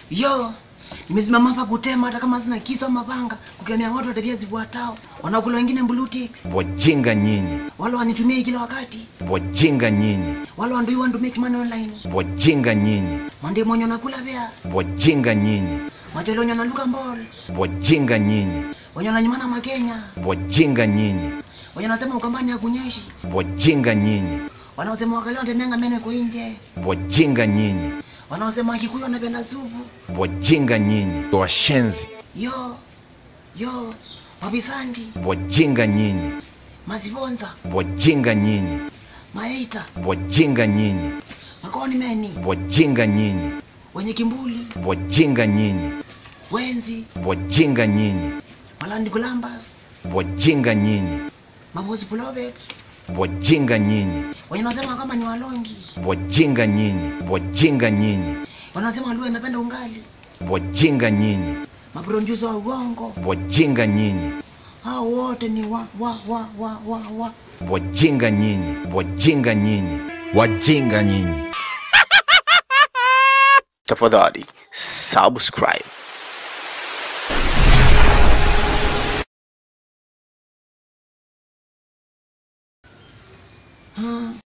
Yo, nimesimama hapa kutema hata kama sina kisu ama mapanga, kukemea watu wa tabia zifuatao, wanaokula wengine blue ticks, Wajinga nyinyi, wale wanitumia kila wakati, wajinga nyinyi, wale want do want to make money online, wajinga nyinyi, mande mwenye anakula vya, wajinga nyinyi, majalo wenye analuka mbol, wajinga nyinyi, wenye wananyimana Makenya, wajinga nyinyi, wenye wanasema ukambani ya kunyeshi, wajinga nyinyi, wanaosema wakali wanatemeanga meno iko nje, wajinga nyinyi, wanaosema Wakikuyu wanapenda supu. wajinga nyinyi, washenzi, Yo, yo, mabisandi, wajinga nyinyi, mazibonza, wajinga nyinyi, maita, wajinga nyinyi, makoni meni, wajinga nyinyi, wenye kimbuli, wajinga nyinyi, wenzi, wajinga nyinyi, malandi kulambas, wajinga nyinyi, mabosi pulovets, wajinga nyinyi, wenye wanasema kama ni walongi, wajinga nyinyi, wajinga nyinyi, wanasema Waluo inapenda ungali, wajinga nyinyi, maproducer wa uongo, wajinga nyinyi, hao wote ni wa wa wa wa wa wa wajinga nyinyi, wajinga nyinyi, wajinga nyinyi. tafadhali subscribe Hmm.